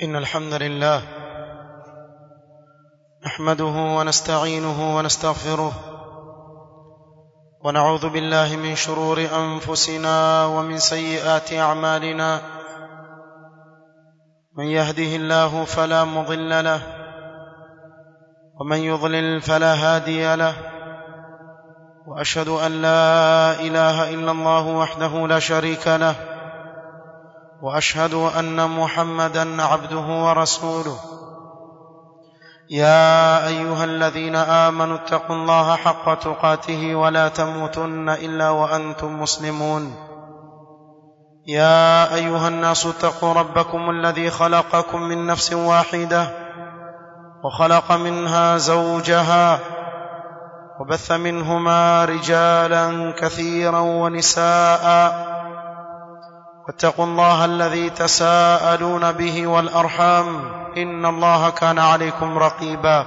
إن الحمد لله نحمده ونستعينه ونستغفره ونعوذ بالله من شرور أنفسنا ومن سيئات أعمالنا من يهده الله فلا مضل له ومن يضلل فلا هادي له واشهد ان لا اله الا الله وحده لا شريك له واشهد ان محمدا عبده ورسوله يا ايها الذين امنوا اتقوا الله حق تقاته ولا تموتن الا وانتم مسلمون يا ايها الناس اتقوا ربكم الذي خلقكم من نفس واحده وخلق منها زوجها وبث منهما رجالا كثيرا ونساء واتقوا الله الذي تساءلون به والارحام ان الله كان عليكم رقيبا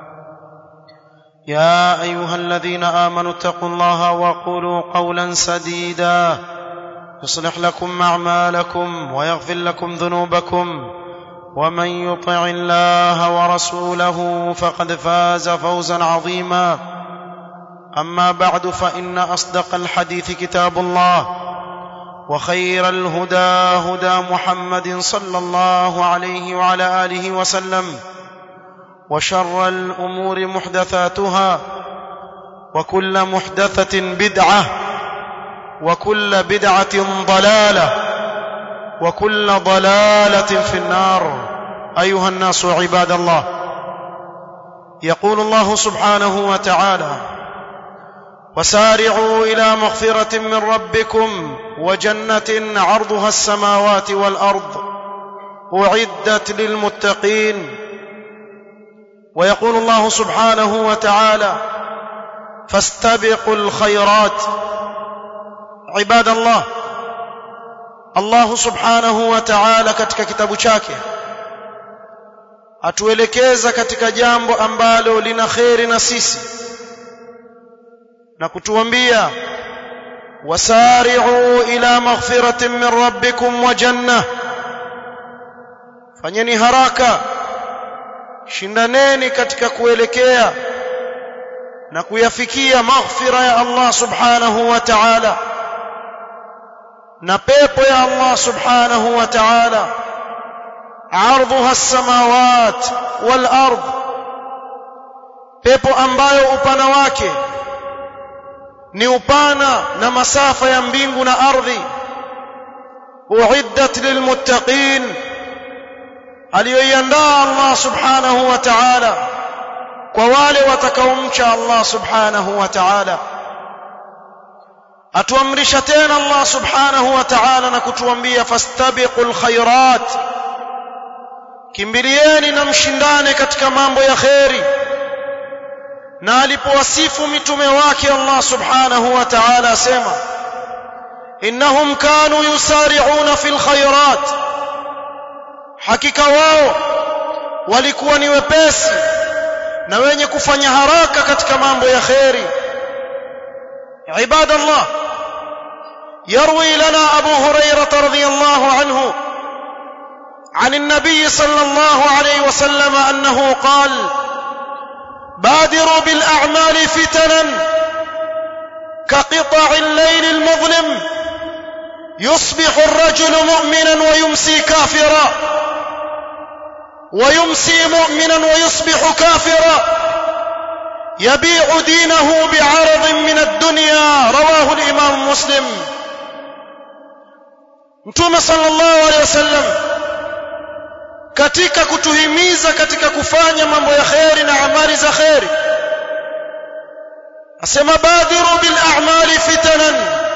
يا ايها الذين امنوا اتقوا الله وقولوا قولا سديدا يصلح لكم اعمالكم ويغفر لكم ذنوبكم ومن يطع الله ورسوله فقد فاز فوزا عظيما اما بعد فان اصدق الحديث كتاب الله وخير الهدى هدى محمد صلى الله عليه وعلى اله وسلم وشر الامور محدثاتها وكل محدثه بدعه وكل بدعه ضلاله وكل ضلاله في النار ايها الناس عباد الله يقول الله سبحانه وتعالى وسارعوا الى مغفره من ربكم وجنه عرضها السماوات والارض اعدت للمتقين ويقول الله سبحانه وتعالى فاستبقوا الخيرات عباد الله Allah subhanahu wa ta'ala katika kitabu chake atuelekeza katika jambo ambalo lina kheri na sisi na kutuambia wasari'u ila maghfiratin min rabbikum wa janna fanyeni haraka shindaneni katika kuelekea na kuyafikia maghfira ya Allah subhanahu wa ta'ala na pepo ya Allah subhanahu wa ta'ala ardhuha as-samawat wal ard pepo ambayo upana wake ni upana na masafa ya mbingu na ardhi uiddat lilmuttaqin aliyoiandaa Allah subhanahu wa ta'ala kwa wale watakaomcha Allah subhanahu wa ta'ala atuamrisha tena Allah subhanahu wa ta'ala na kutuambia fastabiqul khairat kimbilieni na mshindane katika mambo ya kheri na alipowasifu mitume wake Allah subhanahu wa ta'ala asema innahum kanu yusari'una fil khairat hakika wao walikuwa ni wepesi na wenye kufanya haraka katika mambo ya kheri عباد الله يروي لنا ابو هريره رضي الله عنه عن النبي صلى الله عليه وسلم انه قال بادروا بالاعمال فتنا كقطع الليل المظلم يصبح الرجل مؤمنا ويمسي كافرا ويمسي مؤمنا ويصبح كافرا يبيع دينه بعرض من الدنيا رواه الامام مسلم mtume sallallahu alaihi wasallam katika kutuhimiza katika kufanya mambo ya kheri na amali za kheri asema badhiru bil a'mali fitanan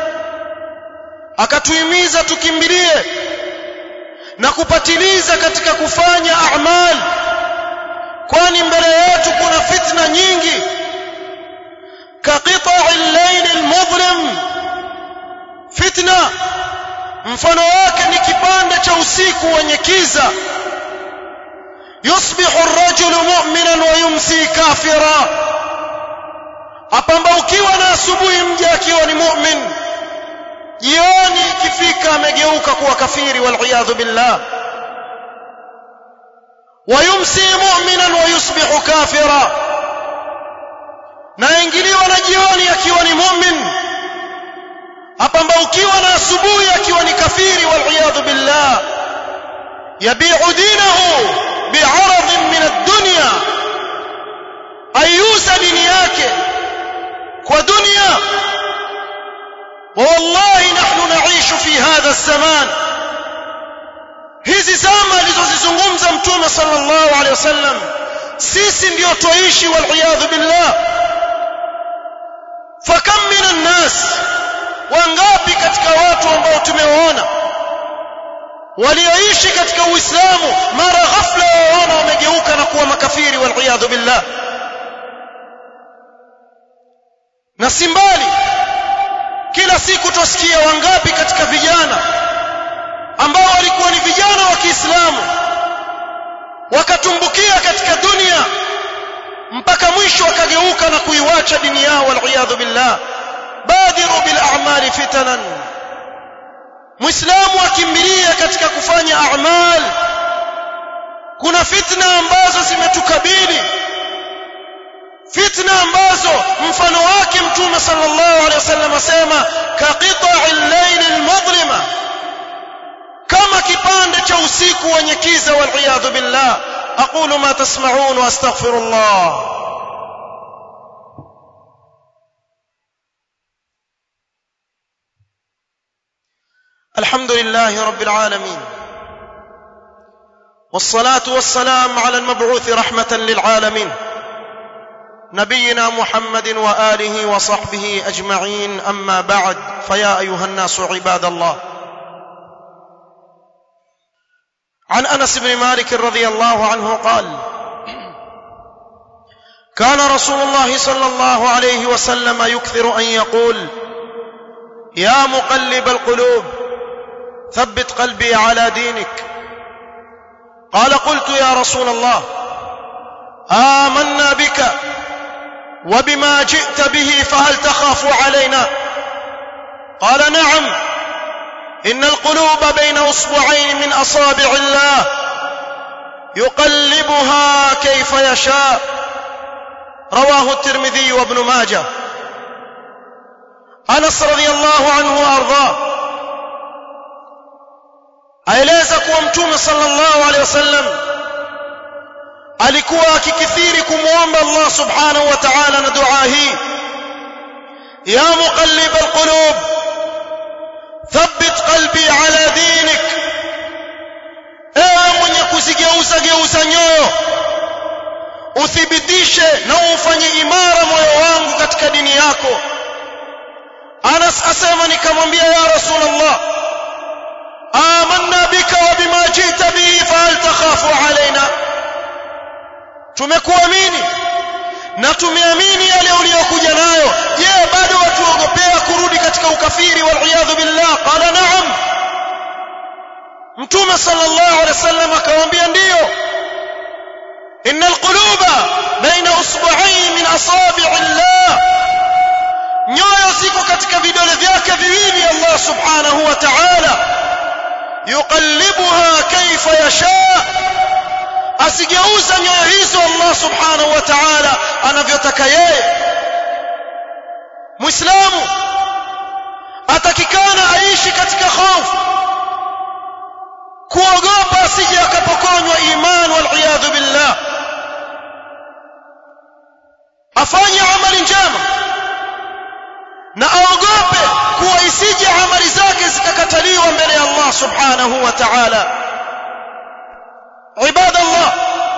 akatuhimiza tukimbilie na kupatiliza katika kufanya a'mali kwani mbele yetu kuna fitna nyingi kaqita'i al-layl al-mudlim fitna mfano wake ni kipande cha usiku wenye kiza yusbihu ar-rajulu mu'minan wa yumsi kafira apambaukiwa na asubuhi mja akiwa ni mu'min jioni ikifika amegeuka kuwa kafiri wal billah ويمسي مؤمنا ويصبح كافرا na ingiliwa na jioni akiwa ni mu'min apambaukiwa na asubuhi akiwa ni kafiri wal billah yabi'u dinahu bi'aradin min ad-dunya ayuza dini yake kwa dunia والله نحن نعيش في هذا الزمان hizi zama alizozizungumza mtume sallallahu alaihi wasallam sisi ndio tuishi wal billah fakam minan nas wangapi katika watu ambao tumewaona walioishi katika uislamu mara ghafla waona wamegeuka na kuwa makafiri wal billah na simbali kila siku tusikia wangapi katika vijana ambao walikuwa ni vijana wa Kiislamu wakatumbukia katika dunia mpaka mwisho wakageuka na kuiwacha dini yao wal billah badiru bil a'mali fitanan muislamu akimbilia katika kufanya a'mal kuna fitna ambazo zimetukabili fitna ambazo mfano wake mtume sallallahu alaihi wasallam asema ka qita'il layl al-mudlima kama kipande cha usiku wenye kiza wal billah aqulu ma tasma'un wa astaghfirullah الحمد لله رب العالمين والصلاه والسلام على المبعوث رحمه للعالمين نبينا محمد واله وصحبه اجمعين اما بعد فيا ايها الناس عباد الله عن انس بن مالك رضي الله عنه قال كان رسول الله صلى الله عليه وسلم يكثر ان يقول يا مقلب القلوب ثبت قلبي على دينك قال قلت يا رسول الله امنا بك وبما جئت به فهل تخاف علينا قال نعم ان القلوب بين اصبعين من اصابع الله يقلبها كيف يشاء رواه الترمذي وابن ماجه انس رضي الله عنه وارضاه aeleza kuwa mtume sallallahu alaihi wasallam alikuwa akikithiri kumwomba Allah subhanahu wa ta'ala na dua hii ya muqallib alqulub thabbit qalbi ala dinik ewe mwenye kuzigeuza geuza nyoyo uthibitishe na ufanye imara moyo wangu katika dini yako Anas asema nikamwambia ya Rasulullah آمنا بك وبما جئت به فهل تخاف علينا tumekuamini na tumeamini yale uliyokuja nayo je bado watuogopea kurudi katika ukafiri waliyadhu billah qala na'am mtume sallallahu alaihi wasallam akamwambia ndiyo inna alquluba baina usbu'ayn min asabi' Allah nyoyo ziko katika vidole vyake viwili Allah subhanahu wa ta'ala yuqallibuha kaifa yasha asigeuza nyoyo hizo Allah subhanahu wa ta'ala anavyotaka yeye muislamu atakikana aishi katika hofu kuogopa asije akapokonywa iman wal billah afanye amali njema na aogope kuwa isije amali zake zikakataliwa mbele ya Allah subhanahu wa ta'ala ibadallah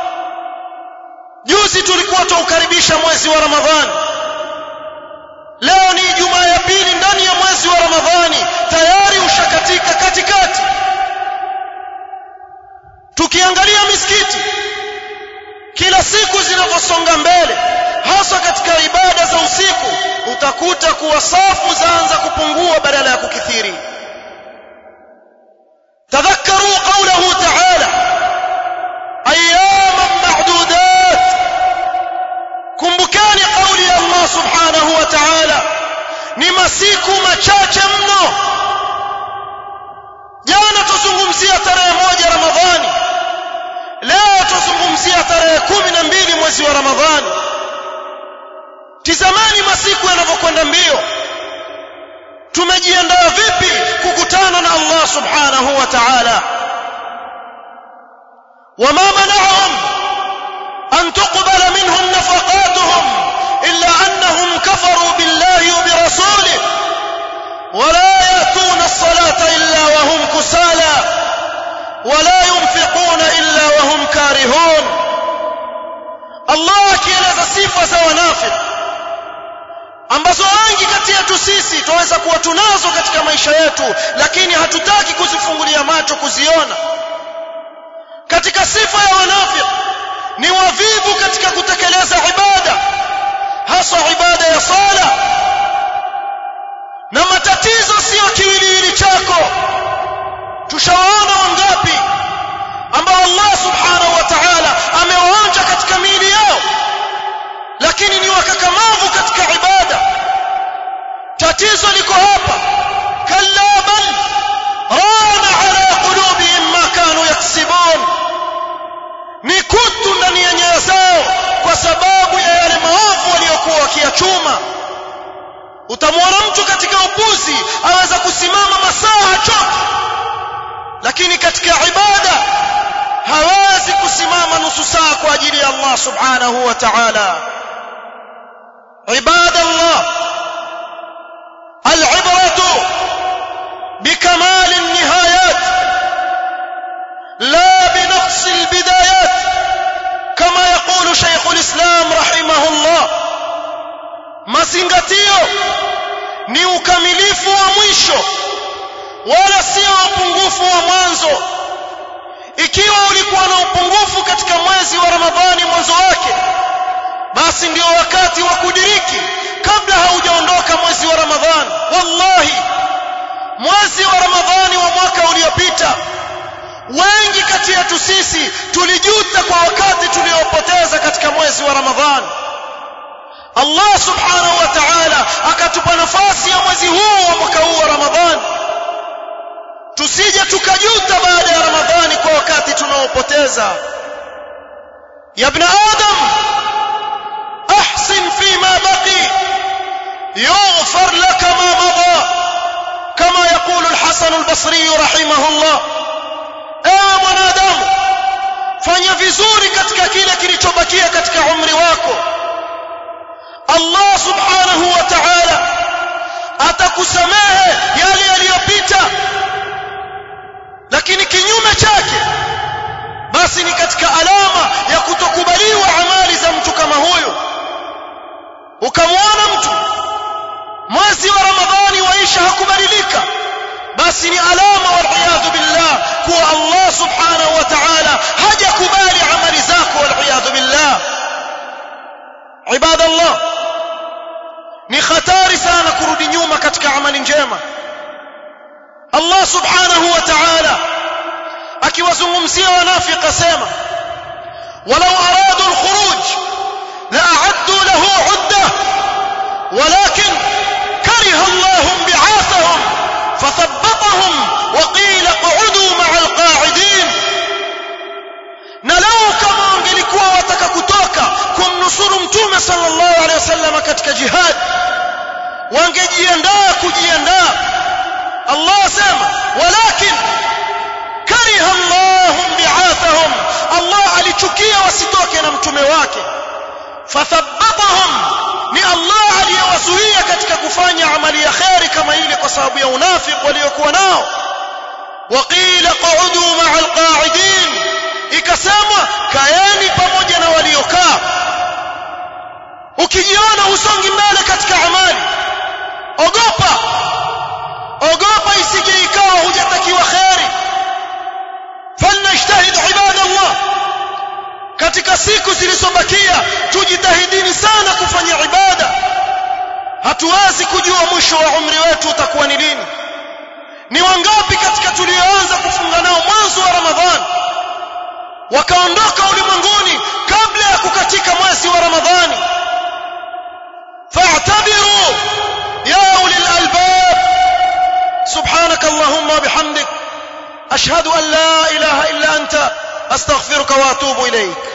juzi tulikuwa tuukaribisha mwezi wa ramadhani leo ni jumaa ya pili ndani ya mwezi wa ramadhani tayari ushakatika katikati tukiangalia misikiti kila siku zinavyosonga mbele hasa katika ibada za usiku utakuta kuwa safu zaanza kupungua badala ya kukithiri tadhakkaru qawlahu ta'ala ayyaman ma'dudat kumbukani kauli ya Allah subhanahu wa ta'ala ni masiku machache mno jana tuzungumzia tarehe moja ramadhani leo tuzungumzia nazungumzia tarehe kumi na mbili mwezi wa ramadhani tizamani masiku yanavyokwenda mbio tumejiandaa vipi kukutana na Allah subhanahu wa ta'ala wama mana'ahum an tuqbala minhum nafaqatuhum illa annahum kafaru billahi wa birasulihi ولا يأتون الصلاة إلا وهم كسالى ولا ينفقون إلا وهم كارهون الله akieleza sifa za wanafiki ambazo wengi kati yetu sisi tunaweza kuwa tunazo katika maisha yetu lakini hatutaki kuzifungulia macho kuziona katika sifa ya wanafiki ni wavivu katika kutekeleza ibada hasa ibada ya sala na matatizo sio kiwiliwili chako tushawaona wangapi ambao Allah subhanahu wa ta'ala amewaonja katika miili yao lakini ni wakakamavu katika ibada tatizo liko hapa kalla bal rana ala qulubihim ma kanu yaksibun ni kutu ndani ya nyoyo zao kwa sababu ya yale maovu waliokuwa wakiyachuma utamwona mtu katika upuzi aweza kusimama masaa hachoki lakini katika ibada hawezi kusimama nusu saa kwa ajili ya Allah subhanahu wa ta'ala عباد الله العبرة بكمال النهايات لا بنقص البدايات كما يقول شيخ الإسلام رحمه الله mazingatio ni ukamilifu wa mwisho wala sio upungufu wa mwanzo ikiwa ulikuwa na upungufu katika mwezi wa ramadhani mwanzo wake basi ndio wakati wa kudiriki kabla haujaondoka mwezi wa ramadhani wallahi mwezi wa ramadhani wa mwaka uliopita wengi kati yetu sisi tulijuta kwa wakati tuliopoteza katika mwezi wa ramadhani Allah subhanahu wa ta'ala akatupa nafasi ya mwezi huu wa mwaka huu wa Ramadhani tusije tukajuta baada ya Ramadhani kwa wakati tunaopoteza ya ibn adam ahsin fima baqi yughfar laka ma madha kama يقول الحسن البصري رحمه الله ewe mwanadamu fanya vizuri katika kile kilichobakia katika umri wako Allah subhanahu wa ta'ala atakusamehe yale yaliyopita lakini kinyume chake basi ni katika alama ya kutokubaliwa amali za mtu kama huyo ukamwona mtu mwezi wa ramadhani waisha hakubadilika basi ni alama waliyadhu billah kuwa Allah subhanahu wa ta'ala hajakubali amali zako waliyadhu billah ibadallah ni hatari sana kurudi nyuma katika amali njema Allah subhanahu wa ta'ala akiwazungumzia wanafiki asema walau aradu alkhuruj la'addu lahu 'uddah walakin kariha Allah bi'athahum fathabbatahum wa qila q'udu ma'a alqa'idin na lau kama wangelikuwa wataka kutoka kumnusuru mtume sallallahu alaihi wasallam katika jihad wangejiandaa kujiandaa Allah asema walakin kariha Allah bi'athahum Allah alichukia wasitoke na mtume wake fathabbatahum ni Allah aliyewazuia katika kufanya amali ya khairi kama ile kwa sababu ya unafiki waliokuwa nao waqila qa'udu ma'a alqa'idin ikasemwa kaeni pamoja na waliokaa ukijiona usongi mbele katika amali ogopa ogopa isije ikawa hujatakiwa khairi falnajtahid ibadallah katika siku zilizobakia tujitahidini sana kufanya ibada hatuwezi kujua mwisho wa umri wetu utakuwa ni lini ni wangapi katika tulioanza kufunga nao mwanzo wa ramadhani wakaondoka ulimwenguni kabla ya kukatika mwezi wa ramadhani fa'tabiru ya ulil albab subhanak allahumma bihamdik ashhadu an la ilaha illa anta astaghfiruka wa atubu ilayk